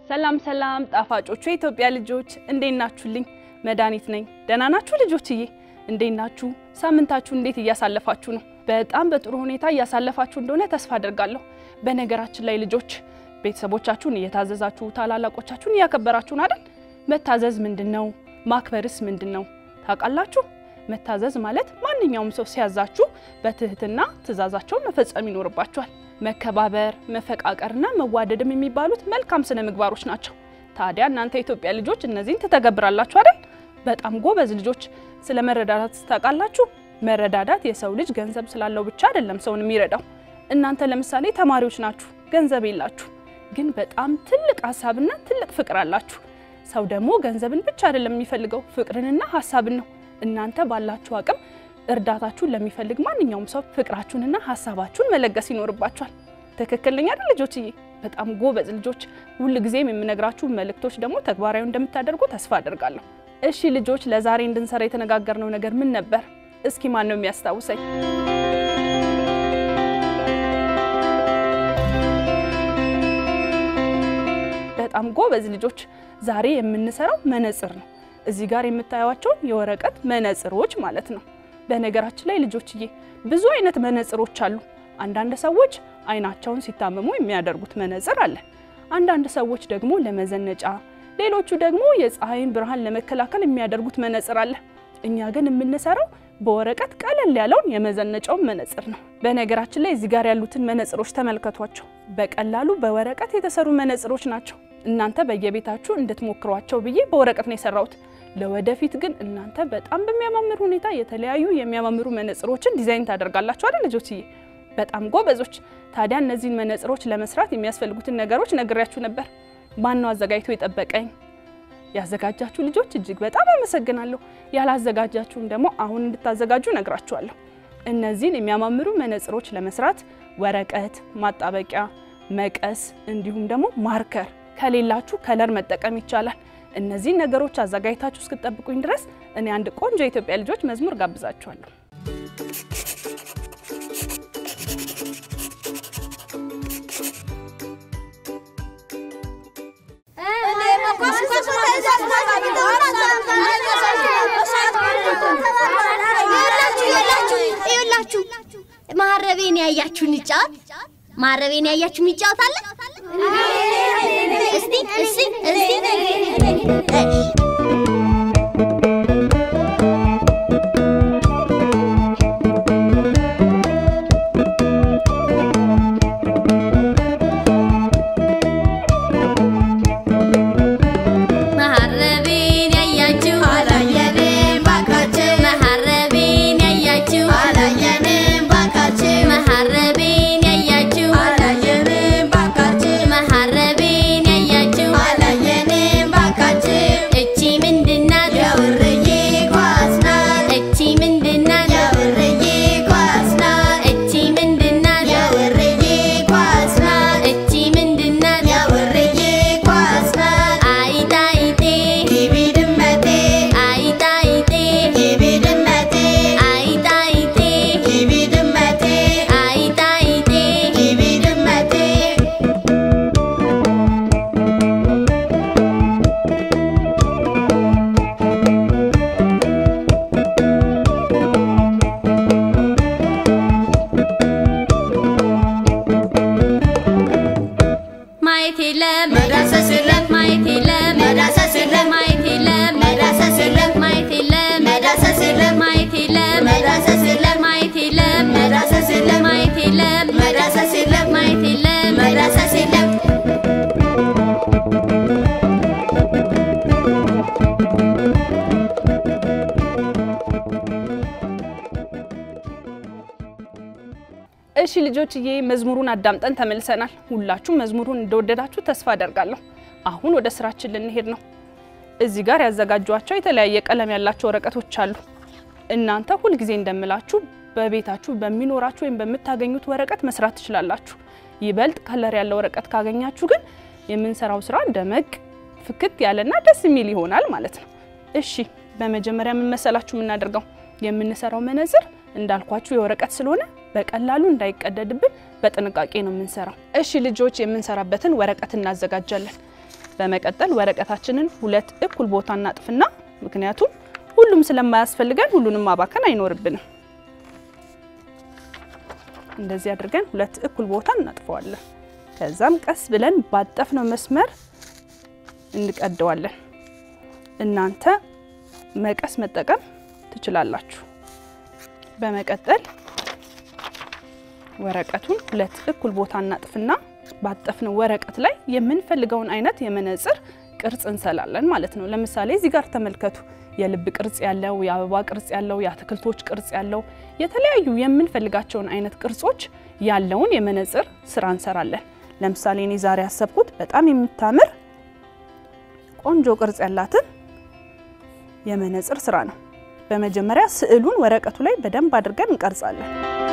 ሰላም ሰላም ጣፋጮቹ የኢትዮጵያ ልጆች እንዴት ናችሁልኝ? መድኃኒት ነኝ። ደህና ናችሁ ልጆችዬ? እንዴት ናችሁ? ሳምንታችሁ እንዴት እያሳለፋችሁ ነው? በጣም በጥሩ ሁኔታ እያሳለፋችሁ እንደሆነ ተስፋ አድርጋለሁ። በነገራችን ላይ ልጆች ቤተሰቦቻችሁን እየታዘዛችሁ ታላላቆቻችሁን እያከበራችሁን አይደል? መታዘዝ ምንድን ነው? ማክበርስ ምንድን ነው? ታውቃላችሁ? መታዘዝ ማለት ማንኛውም ሰው ሲያዛችሁ በትህትና ትእዛዛቸውን መፈጸም ይኖርባችኋል። መከባበር፣ መፈቃቀርና መዋደድም የሚባሉት መልካም ስነ ምግባሮች ናቸው። ታዲያ እናንተ የኢትዮጵያ ልጆች እነዚህን ትተገብራላችሁ አይደል? በጣም ጎበዝ ልጆች። ስለ መረዳዳት ታውቃላችሁ? መረዳዳት የሰው ልጅ ገንዘብ ስላለው ብቻ አይደለም ሰውን የሚረዳው። እናንተ ለምሳሌ ተማሪዎች ናችሁ፣ ገንዘብ የላችሁ፣ ግን በጣም ትልቅ ሀሳብና ትልቅ ፍቅር አላችሁ። ሰው ደግሞ ገንዘብን ብቻ አይደለም የሚፈልገው ፍቅርንና ሀሳብን ነው። እናንተ ባላችሁ አቅም እርዳታችሁን ለሚፈልግ ማንኛውም ሰው ፍቅራችሁንና ሀሳባችሁን መለገስ ይኖርባችኋል። ትክክለኛ አይደል ልጆችዬ? በጣም ጎበዝ ልጆች። ሁል ጊዜም የምነግራችሁ መልእክቶች ደግሞ ተግባራዊ እንደምታደርጉ ተስፋ አደርጋለሁ። እሺ ልጆች፣ ለዛሬ እንድንሰራ የተነጋገርነው ነገር ምን ነበር? እስኪ ማን ነው የሚያስታውሰኝ? በጣም ጎበዝ ልጆች። ዛሬ የምንሰራው መነጽር ነው። እዚህ ጋር የምታዩዋቸውን የወረቀት መነጽሮች ማለት ነው። በነገራችን ላይ ልጆችዬ ብዙ አይነት መነጽሮች አሉ። አንዳንድ ሰዎች አይናቸውን ሲታመሙ የሚያደርጉት መነጽር አለ። አንዳንድ ሰዎች ደግሞ ለመዘነጫ፣ ሌሎቹ ደግሞ የፀሐይን ብርሃን ለመከላከል የሚያደርጉት መነጽር አለ። እኛ ግን የምንሰራው በወረቀት ቀለል ያለውን የመዘነጫውን መነጽር ነው። በነገራችን ላይ እዚህ ጋር ያሉትን መነጽሮች ተመልከቷቸው። በቀላሉ በወረቀት የተሰሩ መነጽሮች ናቸው። እናንተ በየቤታችሁ እንድትሞክሯቸው ብዬ በወረቀት ነው የሰራሁት። ለወደፊት ግን እናንተ በጣም በሚያማምር ሁኔታ የተለያዩ የሚያማምሩ መነጽሮችን ዲዛይን ታደርጋላችሁ አይደል ልጆችዬ? በጣም ጎበዞች። ታዲያ እነዚህን መነጽሮች ለመስራት የሚያስፈልጉትን ነገሮች ነግሬያችሁ ነበር። ማን ነው አዘጋጅቶ የጠበቀኝ? ያዘጋጃችሁ ልጆች እጅግ በጣም አመሰግናለሁ። ያላዘጋጃችሁም ደግሞ አሁን እንድታዘጋጁ ነግራችኋለሁ። እነዚህን የሚያማምሩ መነጽሮች ለመስራት ወረቀት፣ ማጣበቂያ፣ መቀስ እንዲሁም ደግሞ ማርከር ከሌላችሁ ከለር መጠቀም ይቻላል። እነዚህን ነገሮች አዘጋጅታችሁ እስክትጠብቁኝ ድረስ እኔ አንድ ቆንጆ የኢትዮጵያ ልጆች መዝሙር ጋብዛችኋለሁ። ይኸውላችሁ ማረቤን ያያችሁን ይጫወት ማረቤን ያያችሁ የሚጫወት አለ? እስቲ እስቲ እስቲ መሀረቤን ያያችሁ አላየንም ባካችሁ መሀረቤን ያያችሁ አላየንም ባካችሁ መሀረቤን ያያችሁ አላየንም ባካችሁ መሀረቤን ያያችሁ አላየንም ባካችሁ እቺ ምንድናት የውርዬ ኳስ ናት እቺ ምንድናት የውርዬ ኳስ ናት እቺ ምንድናት የውርዬ ኳስ ናት እቺ ምንድናት የውርዬ ኳስ ናት አይጣ አይጤ ግቢ ድመቴ አይጣ አይጤ ግቢ ድመቴ አይጣ አይጤ ግቢ ድመቴ አይጣ አይጤ ግቢ ድመቴ ማየት የለም መዳሰስ የለም ማየት የለም መዳሰስ የለም ማየት የለም መዳሰስ የለም ማየት የለም መዳሰስ የለም ማየት የለም መዳሰስ የለም ማየት የለም መዳሰስ የለም ማየት የለም መዳሰስ የለም ማየት የለም መዳሰስ የለም እሺ ልጆችዬ መዝሙሩን አዳምጠን ተመልሰናል። ሁላችሁም መዝሙሩን እንደወደዳችሁ ተስፋ አደርጋለሁ። አሁን ወደ ስራችን ልንሄድ ነው። እዚህ ጋር ያዘጋጇቸው የተለያየ ቀለም ያላቸው ወረቀቶች አሉ። እናንተ ሁልጊዜ እንደምላችሁ በቤታችሁ በሚኖራችሁ ወይም በምታገኙት ወረቀት መስራት ትችላላችሁ። ይበልጥ ከለር ያለው ወረቀት ካገኛችሁ ግን የምንሰራው ስራ ደመቅ ፍክት ያለና ደስ የሚል ይሆናል ማለት ነው። እሺ በመጀመሪያ ምን መሰላችሁ የምናደርገው የምንሰራው መነጽር እንዳልኳችሁ የወረቀት ስለሆነ በቀላሉ እንዳይቀደድብን በጥንቃቄ ነው የምንሰራው። እሺ ልጆች የምንሰራበትን ወረቀት እናዘጋጃለን። በመቀጠል ወረቀታችንን ሁለት እኩል ቦታ እናጥፍና ምክንያቱም ሁሉም ስለማያስፈልገን ሁሉንም ማባከን አይኖርብንም። እንደዚህ አድርገን ሁለት እኩል ቦታ እናጥፈዋለን። ከዛም ቀስ ብለን ባጠፍነው መስመር እንቀደዋለን። እናንተ መቀስ መጠቀም ትችላላችሁ። በመቀጠል ወረቀቱን ሁለት እኩል ቦታ እናጥፍና ባጠፍነው ወረቀት ላይ የምንፈልገውን አይነት የመነጽር ቅርጽ እንሰላለን ማለት ነው። ለምሳሌ እዚህ ጋር ተመልከቱ። የልብ ቅርጽ ያለው፣ የአበባ ቅርጽ ያለው፣ የአትክልቶች ቅርጽ ያለው የተለያዩ የምንፈልጋቸውን አይነት ቅርጾች ያለውን የመነጽር ስራ እንሰራለን። ለምሳሌ እኔ ዛሬ ያሰብኩት በጣም የምታምር ቆንጆ ቅርጽ ያላትን የመነጽር ስራ ነው። በመጀመሪያ ስዕሉን ወረቀቱ ላይ በደንብ አድርገን እንቀርጻለን።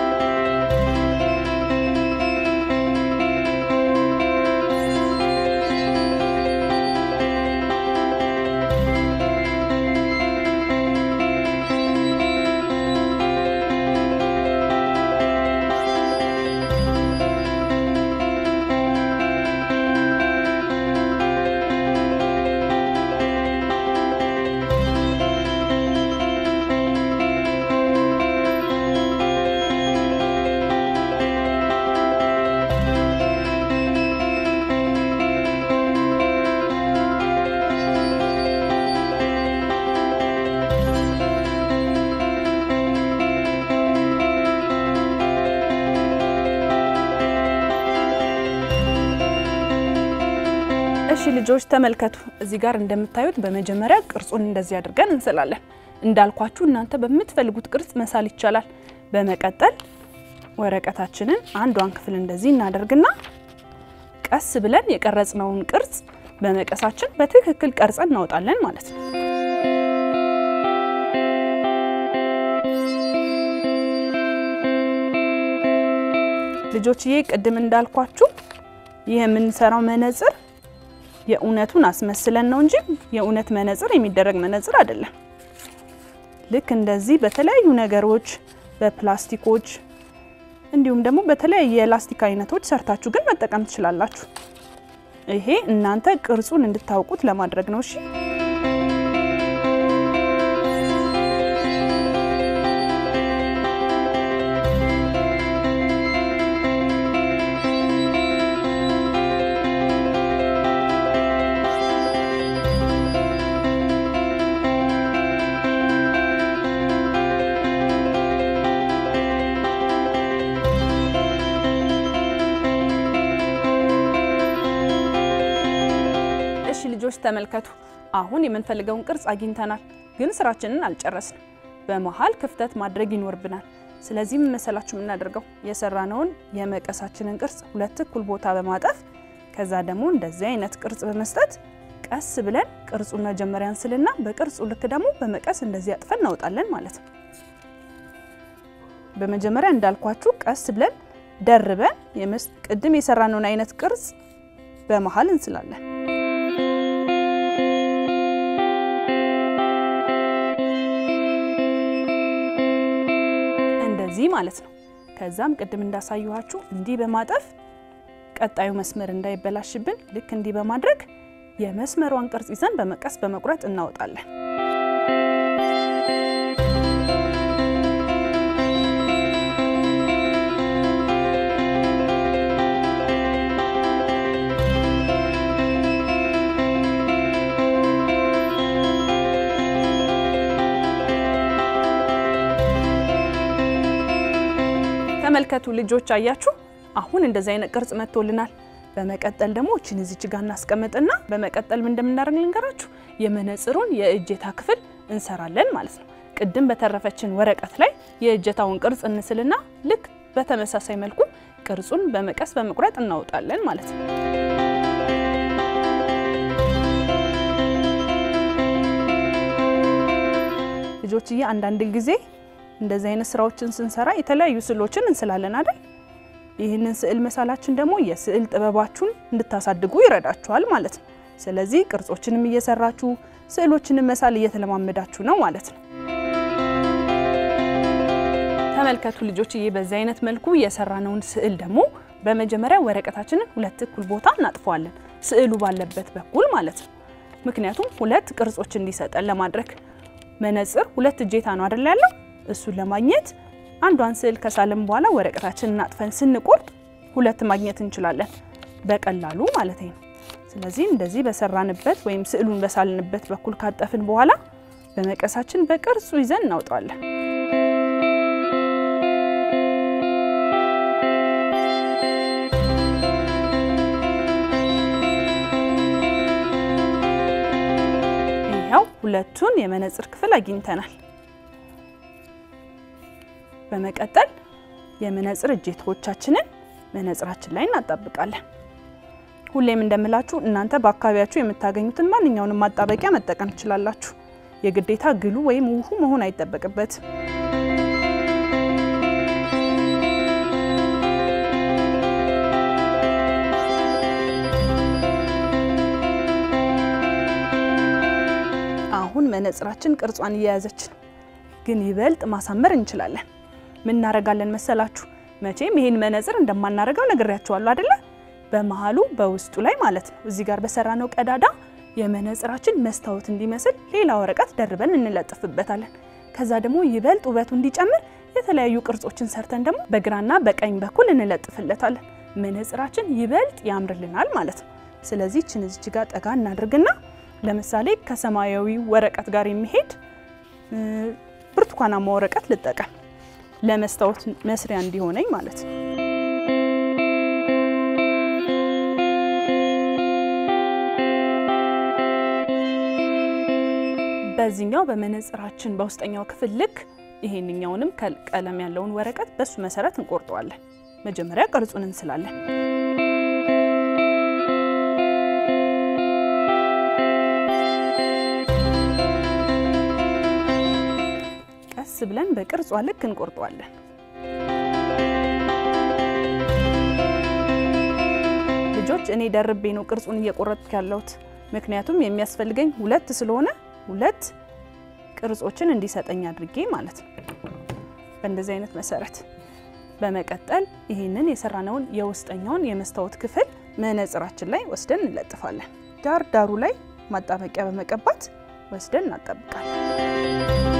እሺ ልጆች ተመልከቱ። እዚህ ጋር እንደምታዩት በመጀመሪያ ቅርጹን እንደዚህ አድርገን እንስላለን። እንዳልኳችሁ እናንተ በምትፈልጉት ቅርጽ መሳል ይቻላል። በመቀጠል ወረቀታችንን አንዷን ክፍል እንደዚህ እናደርግና ቀስ ብለን የቀረጽነውን ቅርጽ በመቀሳችን በትክክል ቀርጸን እናወጣለን ማለት ነው። ልጆችዬ ቅድም እንዳልኳችሁ ይህ የምንሰራው መነጽር የእውነቱን አስመስለን ነው እንጂ የእውነት መነጽር የሚደረግ መነጽር አይደለም። ልክ እንደዚህ በተለያዩ ነገሮች በፕላስቲኮች እንዲሁም ደግሞ በተለያየ የላስቲክ አይነቶች ሰርታችሁ ግን መጠቀም ትችላላችሁ። ይሄ እናንተ ቅርጹን እንድታውቁት ለማድረግ ነው። እሺ እሺ ልጆች ተመልከቱ። አሁን የምንፈልገውን ቅርጽ አግኝተናል፣ ግን ስራችንን አልጨረስንም። በመሀል ክፍተት ማድረግ ይኖርብናል። ስለዚህ ምን መሰላችሁ የምናደርገው የሰራነውን የመቀሳችንን ቅርጽ ሁለት እኩል ቦታ በማጠፍ ከዛ ደግሞ እንደዚህ አይነት ቅርጽ በመስጠት ቀስ ብለን ቅርጹን መጀመሪያ እንስልና በቅርጹ ልክ ደግሞ በመቀስ እንደዚህ አጥፈን እናወጣለን ማለት ነው። በመጀመሪያ እንዳልኳችሁ ቀስ ብለን ደርበን የመስ- ቅድም የሰራነውን አይነት ቅርጽ በመሀል እንስላለን። እንደዚህ ማለት ነው። ከዛም ቅድም እንዳሳየኋችሁ እንዲህ በማጠፍ ቀጣዩ መስመር እንዳይበላሽብን ልክ እንዲህ በማድረግ የመስመሯን ቅርጽ ይዘን በመቀስ በመቁረጥ እናወጣለን። ተመልከቱ ልጆች አያችሁ፣ አሁን እንደዚህ አይነት ቅርጽ መጥቶልናል። በመቀጠል ደግሞ እችን እዚች ጋር እናስቀምጥና በመቀጠል ምን እንደምናደርግ ልንገራችሁ። የመነጽሩን የእጀታ ክፍል እንሰራለን ማለት ነው። ቅድም በተረፈችን ወረቀት ላይ የእጀታውን ቅርጽ እንስልና ልክ በተመሳሳይ መልኩ ቅርጹን በመቀስ በመቁረጥ እናወጣለን ማለት ነው። ልጆችዬ አንዳንድ ጊዜ እንደዚህ አይነት ስራዎችን ስንሰራ የተለያዩ ስዕሎችን እንስላለን አይደል? ይህንን ስዕል መሳላችን ደግሞ የስዕል ጥበባችሁን እንድታሳድጉ ይረዳችኋል ማለት ነው። ስለዚህ ቅርጾችንም እየሰራችሁ ስዕሎችንም መሳል እየተለማመዳችሁ ነው ማለት ነው። ተመልከቱ ልጆችዬ፣ በዚህ አይነት መልኩ የሰራነውን ስዕል ደግሞ በመጀመሪያ ወረቀታችንን ሁለት እኩል ቦታ እናጥፈዋለን። ስዕሉ ባለበት በኩል ማለት ነው። ምክንያቱም ሁለት ቅርጾች እንዲሰጠን ለማድረግ መነጽር ሁለት እጀታ ነው አይደል ያለው። እሱን ለማግኘት አንዷን ስዕል ከሳልን በኋላ ወረቀታችንን አጥፈን ስንቆርጥ ሁለት ማግኘት እንችላለን በቀላሉ ማለት ነው። ስለዚህ እንደዚህ በሰራንበት ወይም ስዕሉን በሳልንበት በኩል ካጠፍን በኋላ በመቀሳችን በቅርጹ ይዘን እናውጣዋለን። ይኸው ሁለቱን የመነጽር ክፍል አግኝተናል። በመቀጠል የመነጽር እጀታዎቻችንን መነጽራችን ላይ እናጣብቃለን። ሁሌም እንደምላችሁ እናንተ በአካባቢያችሁ የምታገኙትን ማንኛውንም ማጣበቂያ መጠቀም ትችላላችሁ። የግዴታ ግሉ ወይም ውሁ መሆን አይጠበቅበትም። አሁን መነጽራችን ቅርጿን እየያዘች ነው፣ ግን ይበልጥ ማሳመር እንችላለን። ምን እናደርጋለን መሰላችሁ? መቼም ይሄን መነጽር እንደማናደርገው ነግሬያችኋለሁ አይደለ? በመሃሉ በውስጡ ላይ ማለት ነው እዚህ ጋር በሰራነው ቀዳዳ የመነጽራችን መስታወት እንዲመስል ሌላ ወረቀት ደርበን እንለጥፍበታለን። ከዛ ደግሞ ይበልጥ ውበቱ እንዲጨምር የተለያዩ ቅርጾችን ሰርተን ደግሞ በግራና በቀኝ በኩል እንለጥፍለታለን። መነጽራችን ይበልጥ ያምርልናል ማለት ነው። ስለዚህ ችን እዚች ጋር ጠጋ እናድርግና ለምሳሌ ከሰማያዊ ወረቀት ጋር የሚሄድ ብርቱካናማ ወረቀት ልጠቀም ለመስታወት መስሪያ እንዲሆነኝ ማለት ነው። በዚህኛው በመነጽራችን በውስጠኛው ክፍል ልክ ይሄንኛውንም ቀለም ያለውን ወረቀት በሱ መሰረት እንቆርጠዋለን። መጀመሪያ ቅርጹን እንስላለን። ቀስ ብለን በቅርጿ ልክ እንቆርጠዋለን። ልጆች እኔ ደርቤ ነው ቅርጹን እየቆረጥኩ ያለሁት ምክንያቱም የሚያስፈልገኝ ሁለት ስለሆነ ሁለት ቅርጾችን እንዲሰጠኝ አድርጌ ማለት ነው። በእንደዚህ አይነት መሰረት በመቀጠል ይህንን የሰራነውን የውስጠኛውን የመስታወት ክፍል መነጽራችን ላይ ወስደን እንለጥፋለን። ዳር ዳሩ ላይ ማጣበቂያ በመቀባት ወስደን እናጣብቃለን።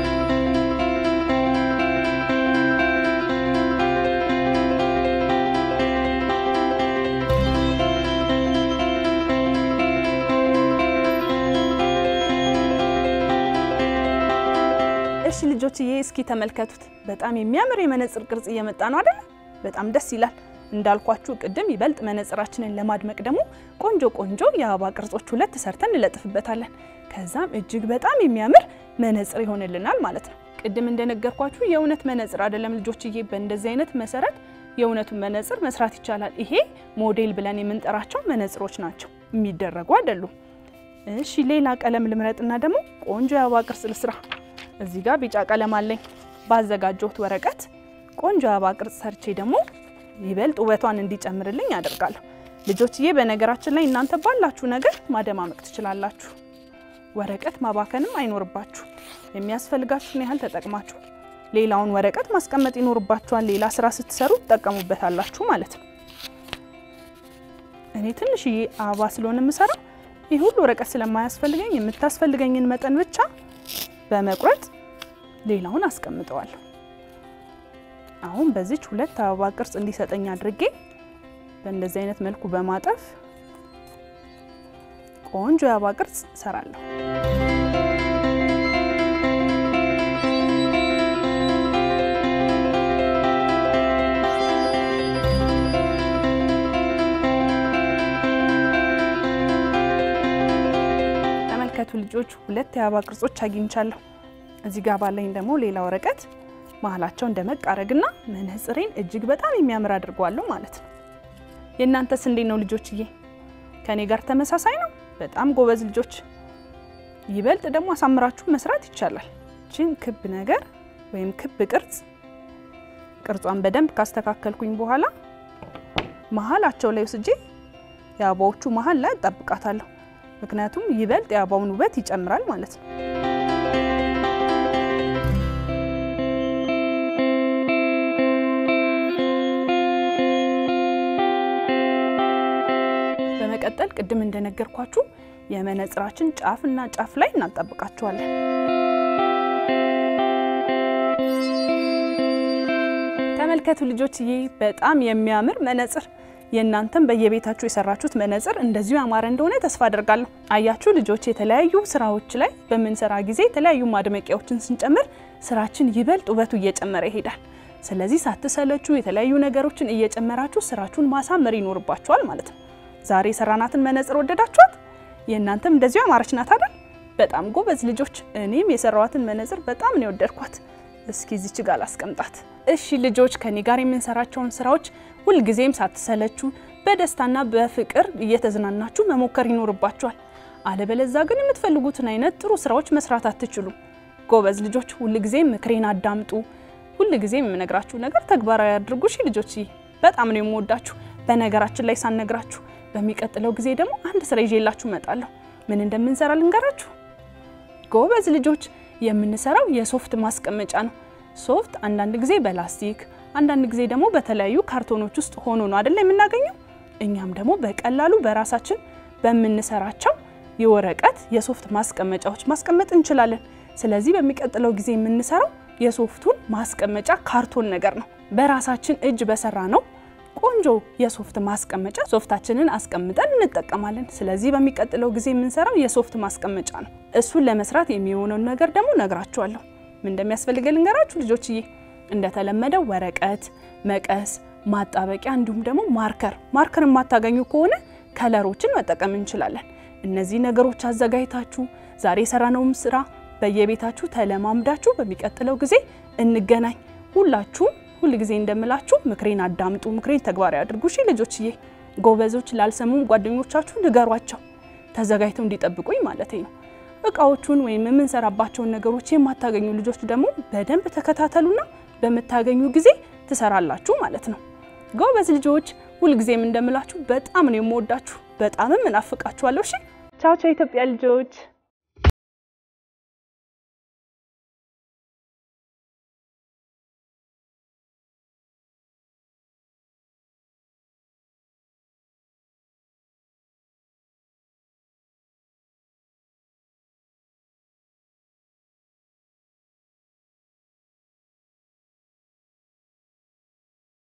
እሺ ልጆችዬ እስኪ ተመልከቱት። በጣም የሚያምር የመነጽር ቅርጽ እየመጣ ነው አይደል? በጣም ደስ ይላል። እንዳልኳችሁ ቅድም ይበልጥ መነጽራችንን ለማድመቅ ደግሞ ቆንጆ ቆንጆ የአበባ ቅርጾች ሁለት ሰርተን እንለጥፍበታለን። ከዛም እጅግ በጣም የሚያምር መነጽር ይሆንልናል ማለት ነው። ቅድም እንደነገርኳችሁ የእውነት መነጽር አይደለም ልጆችዬ። በእንደዚህ አይነት መሰረት የእውነቱን መነጽር መስራት ይቻላል። ይሄ ሞዴል ብለን የምንጠራቸው መነጽሮች ናቸው፣ የሚደረጉ አይደሉም። እሺ ሌላ ቀለም ልምረጥና ደግሞ ቆንጆ የአበባ ቅርጽ ልስራ። እዚህ ጋር ቢጫ ቀለም አለኝ። ባዘጋጀሁት ወረቀት ቆንጆ አበባ ቅርጽ ሰርቼ ደግሞ ይበልጥ ውበቷን እንዲጨምርልኝ አደርጋለሁ። ልጆችዬ በነገራችን ላይ እናንተ ባላችሁ ነገር ማደማመቅ ትችላላችሁ። ወረቀት ማባከንም አይኖርባችሁ። የሚያስፈልጋችሁን ያህል ተጠቅማችሁ ሌላውን ወረቀት ማስቀመጥ ይኖርባችኋል። ሌላ ስራ ስትሰሩ ትጠቀሙበታላችሁ ማለት ነው። እኔ ትንሽዬ አበባ ስለሆነ የምሰራው ይህ ሁሉ ወረቀት ስለማያስፈልገኝ የምታስፈልገኝን መጠን ብቻ በመቁረጥ ሌላውን አስቀምጠዋለሁ። አሁን በዚች ሁለት አበባ ቅርጽ እንዲሰጠኝ አድርጌ በእንደዚህ አይነት መልኩ በማጠፍ ቆንጆ የአበባ ቅርጽ እሰራለሁ። ተመልከቱ ልጆች፣ ሁለት የአበባ ቅርጾች አግኝቻለሁ። እዚህ ጋር ባለኝ ደግሞ ሌላ ወረቀት መሀላቸው እንደመቅ አረግና መነጽሬን እጅግ በጣም የሚያምር አድርገዋለሁ ማለት ነው። የእናንተስ እንዴት ነው ልጆችዬ? ከኔ ጋር ተመሳሳይ ነው? በጣም ጎበዝ ልጆች። ይበልጥ ደግሞ አሳምራችሁ መስራት ይቻላል። ችን ክብ ነገር ወይም ክብ ቅርጽ ቅርጿን በደንብ ካስተካከልኩኝ በኋላ መሀላቸው ላይ ወስጄ የአበባዎቹ መሀል ላይ እጠብቃታለሁ። ምክንያቱም ይበልጥ የአበባውን ውበት ይጨምራል ማለት ነው። በመቀጠል ቅድም እንደነገርኳችሁ የመነጽራችን ጫፍና ጫፍ ላይ እናጣብቃቸዋለን። ተመልከቱ ልጆችዬ፣ በጣም የሚያምር መነጽር የእናንተም በየቤታችሁ የሰራችሁት መነጽር እንደዚሁ ያማረ እንደሆነ ተስፋ አደርጋለሁ። አያችሁ ልጆች፣ የተለያዩ ስራዎች ላይ በምንሰራ ጊዜ የተለያዩ ማድመቂያዎችን ስንጨምር ስራችን ይበልጥ ውበቱ እየጨመረ ይሄዳል። ስለዚህ ሳትሰለቹ የተለያዩ ነገሮችን እየጨመራችሁ ስራችሁን ማሳመር ይኖርባችኋል ማለት ነው። ዛሬ የሰራናትን መነጽር ወደዳችኋት? የእናንተም እንደዚሁ ያማረች ናት አይደል? በጣም ጎበዝ ልጆች። እኔም የሰራዋትን መነጽር በጣም ነው የወደድኳት። እስኪ እዚች ጋር ላስቀምጣት። እሺ ልጆች ከኔ ጋር የምንሰራቸውን ስራዎች ሁልጊዜም ሳትሰለቹ በደስታና በፍቅር እየተዝናናችሁ መሞከር ይኖርባችኋል። አለበለዛ ግን የምትፈልጉትን አይነት ጥሩ ስራዎች መስራት አትችሉም። ጎበዝ ልጆች ሁልጊዜም ምክሬን አዳምጡ። ሁልጊዜም የምነግራችሁ ነገር ተግባራዊ አድርጉ። እሺ ልጆች በጣም ነው የምወዳችሁ። በነገራችን ላይ ሳነግራችሁ በሚቀጥለው ጊዜ ደግሞ አንድ ስራ ይዤላችሁ እመጣለሁ። ምን እንደምንሰራ ልንገራችሁ። ጎበዝ ልጆች የምንሰራው የሶፍት ማስቀመጫ ነው። ሶፍት አንዳንድ ጊዜ በላስቲክ አንዳንድ ጊዜ ደግሞ በተለያዩ ካርቶኖች ውስጥ ሆኖ ነው አይደል የምናገኘው። እኛም ደግሞ በቀላሉ በራሳችን በምንሰራቸው የወረቀት የሶፍት ማስቀመጫዎች ማስቀመጥ እንችላለን። ስለዚህ በሚቀጥለው ጊዜ የምንሰራው የሶፍቱን ማስቀመጫ ካርቶን ነገር ነው። በራሳችን እጅ በሰራ ነው ቆንጆ የሶፍት ማስቀመጫ ሶፍታችንን አስቀምጠን እንጠቀማለን። ስለዚህ በሚቀጥለው ጊዜ የምንሰራው የሶፍት ማስቀመጫ ነው። እሱን ለመስራት የሚሆነውን ነገር ደግሞ ነግራችኋለሁ። ምን እንደሚያስፈልገ ልንገራችሁ ልጆችዬ። እንደተለመደው ወረቀት፣ መቀስ፣ ማጣበቂያ እንዲሁም ደግሞ ማርከር። ማርከር የማታገኙ ከሆነ ከለሮችን መጠቀም እንችላለን። እነዚህ ነገሮች አዘጋጅታችሁ ዛሬ የሰራነውም ስራ በየቤታችሁ ተለማምዳችሁ በሚቀጥለው ጊዜ እንገናኝ። ሁላችሁም ሁል ጊዜ እንደምላችሁ ምክሬን አዳምጡ፣ ምክሬን ተግባራዊ አድርጉ። እሺ ልጆችዬ፣ ጎበዞች ላልሰሙም ጓደኞቻችሁ ንገሯቸው፣ ተዘጋጅተው እንዲጠብቁኝ ማለት ነው። እቃዎቹን ወይም የምንሰራባቸውን ነገሮች የማታገኙ ልጆች ደግሞ በደንብ ተከታተሉና በምታገኙ ጊዜ ትሰራላችሁ ማለት ነው። ጎበዝ ልጆች፣ ሁልጊዜም እንደምላችሁ በጣም ነው የምወዳችሁ፣ በጣምም እናፍቃችኋለሁ። እሺ ቻው ቻው፣ ኢትዮጵያ ልጆች።